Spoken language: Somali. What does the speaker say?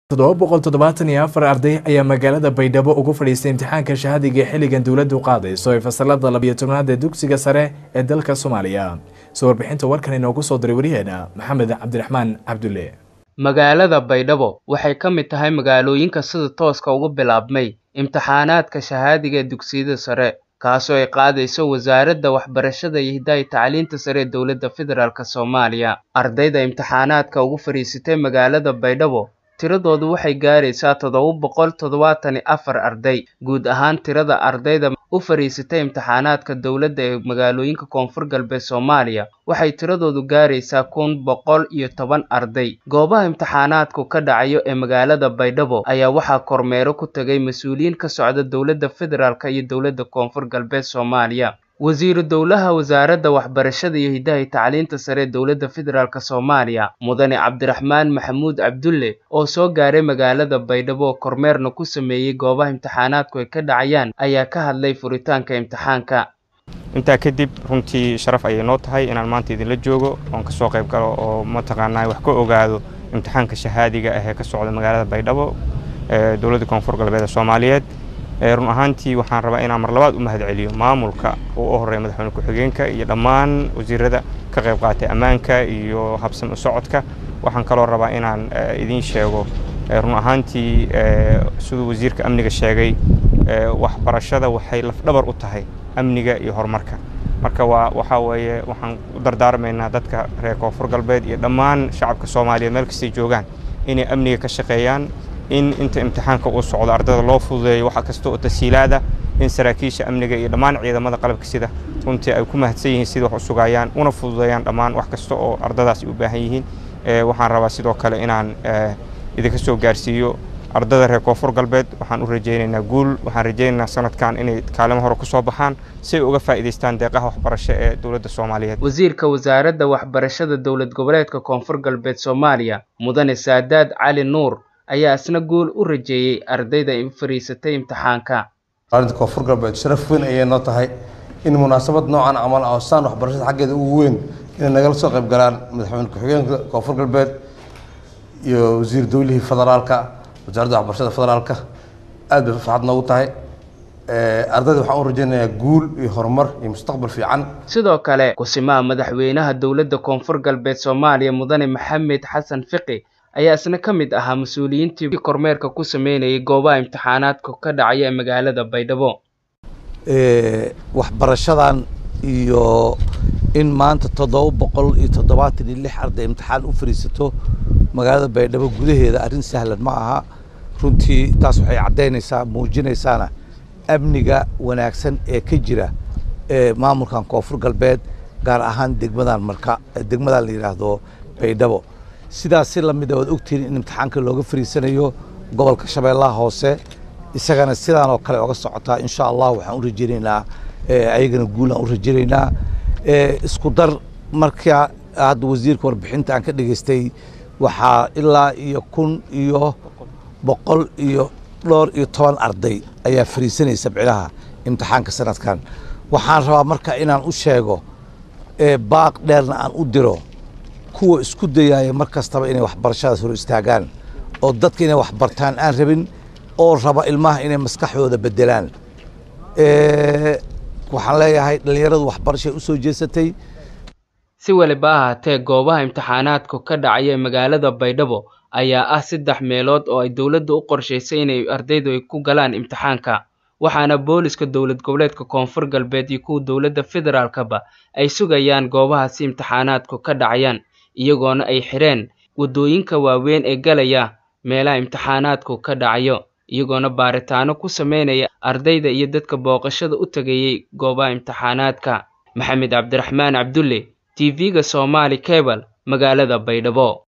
toddoba boqol toddobaatan iyo afar arday ayaa magaalada baydhabo ugu fadhiistay imtixaanka shahadiga ee xilligan dowladdu qaadayso ee fasalada labiyo tobnaad ee dugsiga sare ee dalka soomaaliya soo warbixinta warkan inoogu soo diray wariyeena maxamed cabdiraxmaan cabdulle magaalada baydhabo waxay ka mid tahay magaalooyinka sida tooska ugu bilaabmay imtixaanaadka shahaadiga ee dugsiyada sare kaasoo ay qaadayso wasaaradda waxbarashada iyo hidaaya tacliinta sare ee dowladda federaalk soomaaliya ardayda imtixaanaadka ugu fadhiisatay magaalada baydhabo tiradoodu waxay gaaraysaa toddoba boqol toddobaatan iyo afar arday guud ahaan tirada ardayda u fadhiisatay imtixaanaadka dowladda ee magaalooyinka koonfur galbeed soomaaliya waxay tiradoodu gaaraysaa kun boqol iyo toban arday goobaha imtixaanaadku ka dhacayo ee magaalada baydhabo ayaa waxaa kormeero ku tegay mas-uuliyiin ka socda dowladda federaalk iyo dowladda koonfur galbeed soomaaliya wasiiru dowlaha wasaaradda waxbarashada iyo hidahay tacliinta sare ee dowladda federaalk soomaaliya mudane cabdiraxmaan maxamuud cabdulle oo soo gaaray magaalada baydhabo oo kormeerna ku sameeyey goobaha imtixaanaadku ay ka dhacayaan ayaa ka hadlay furitaanka imtixaanka intaa kadib runtii sharaf ayay noo tahay inaan maanta idinla joogo oon ka soo qayb galo oo mataqaanaa wax ka ogaado imtixaanka shahaadiga ah ee ka socda magaalada baydhabo ee dowladda koonfur galbeed ee soomaaliyeed run ahaantii waxaan rabaa inaan mar labaad u mahad celiyo maamulka uu u horeeya madaxweyne ku-xigeenka iyo dhammaan wasiirada ka qayb qaatay ammaanka iyo habsan u socodka waxaan kaloo rabaa inaan idiin sheego run ahaantii siduu wasiirka amniga sheegay waxbarashada waxay lafdhabar u tahay amniga iyo horumarka marka waa waxaa weeye waxaan u dardaarmaynaa dadka reer koonfur galbeed iyo dhammaan shacabka soomaaliyeed meel kastay joogaan inay amniga ka shaqeeyaan in inta imtixaanka uu socdo ardayda loo fududeeyo waxa kasta oo tasiilaada in saraakiisha amniga iyo dhammaan ciidamada qalabka sida runtii ay ku mahadsan yihiin sida wax u sugayaan una fududeeyaan dhammaan wax kasta oo ardadaas u baahan yihiin waxaan rabaa sidoo kale inaan idinka soo gaarsiiyo ardada reer koonfur galbeed waxaan u rajaynaynaa guul waxaan rajaynaynaa sanadkan inay kaalimo hore kusoo baxaan si ay uga faa'iidaystaan deeqaha waxbarasho ee dowladda soomaaliyeed wasiirka wasaaradda waxbarashada dowlad goboleedka koonfur galbeed soomaaliya mudane saadaad cali nuur ayaa isna guul u rajeeyey ardayda u fariisatay imtixaanka aarinta koonfur galbeed sharaf weyn ayay noo tahay in munaasabad noocan camal ah oo saan waxbarashada xaggeeda ugu weyn inay nagala soo qayb galaan madaxweyne ku-xigeenka koonfur galbeed iyo wasiir dowlihii federaalka wasaaradda waxbarashada federaalka aad bay farxad noogu tahay ardayda waxaan u rajaynayaa guul iyo horumar iyo mustaqbal fiican sidoo kale kusimaha madaxweynaha dowladda koonfur galbeed soomaaliya mudane maxamed xasan fiqi ayaa isna ka mid ahaa mas-uuliyiintii kormeerka ku sameynayay goobaha imtixaanaadka ka dhacaya ee magaalada baydhabo waxbarashadan iyo in maanta toddoba boqol iyo toddobaatan iyo lix arday imtixaan u fadhiisato magaalada baydhabo gudaheeda arrin sahlan ma aha runtii taas waxay caddaynaysaa muujinaysaana amniga wanaagsan ee ka jira ee maamulkan koonfur galbeed gaar ahaan degmadan marka degmadan la yidhaahdo baydhabo sidaas si lamid a waad ogtihiin in imtixaanka looga fariisanayo gobolka shabeellaha hoose isagana sidaan oo kale oga socotaa insha allah waxaan u rajaynaynaa ayagana guulaan u rajaynaynaa isku dar marka hadda wasiirka warbixinta aan ka dhegaystay waxaa ilaa iyo kun iyo boqol iyo dhowr iyo toban arday ayaa fariisanaysa bicilaha imtixaanka sanadkan waxaan rabaa marka inaan u sheego baaq dheerna aan u diro kuwa isku dayaaya mar kastaba inay waxbarashadaas hor istaagaan oo dadka inay waxbartaan aan rabin oo raba ilmaha inay maskaxdooda bedelaan waxaan leeyahay dhallinyaradu waxbarashay u soo jeesatay si weliba ahaatee goobaha imtixaanaadku ka dhacaya ee magaalada baydhabo ayaa ah saddex meelood oo ay dowladda u qorshaysay inay ardaydu ay ku galaan imtixaanka waxaana booliska dowlad goboleedka koonfur galbeed iyo kuwa dowladda federaalkaba ay sugayaan goobahaasi imtixaanaadku ka dhacayaan iyagoona ay xireen waddooyinka waaweyn ee galaya meelaha imtixaanaadku ka dhacayo iyagoona baaritaano ku sameynaya ardayda iyo dadka booqashada u tegayay goobaha imtixaanaadka maxamed cabdiraxmaan cabdulle t v-ga somaali cebal magaalada baydhabo